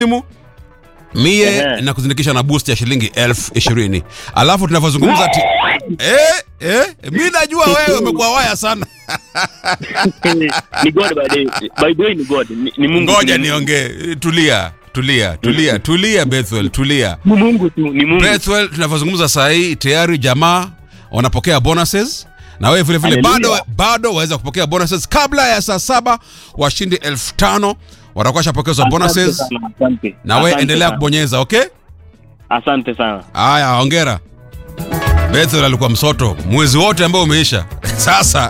simu mie Ehe. na kuzindikisha na boost ya shilingi elfu ishirini alafu tunavyozungumza ti eh, eh, mi najua wewe umekuwa waya sana ni god by the by the way ni god ni, ni mungu ngoja ni, niongee tulia tulia tulia tulia bethwel tulia ni mungu tu ni mungu bethwel tunavyozungumza saa hii tayari jamaa wanapokea bonuses na wewe vile vile Hallelujah. bado bado waweza kupokea bonuses kabla ya saa saba washindi elfu tano watakuwa washapokezwa Asante bonuses sana, asante. na wewe Asante endelea sana. kubonyeza okay asante sana haya ongera bethel alikuwa msoto mwezi wote ambao umeisha sasa